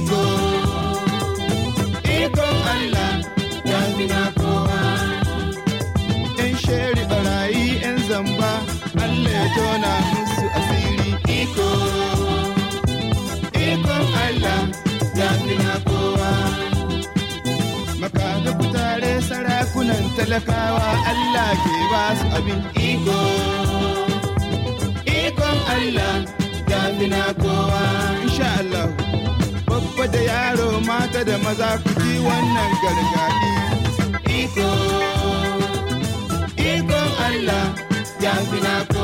iko ikon Allah ya fi na kowa yan sheri barayi yan zamba Allah ya tona musu asiri iko ikon Allah ya fi na kowa makaga kutare sarakunan talakawa Allah ke ba su abin iko ikon Allah ya fi na kowa insha Allah babba da yaro mata da maza ku ji wannan gargaɗi iko ikon Allah ya fi na kowa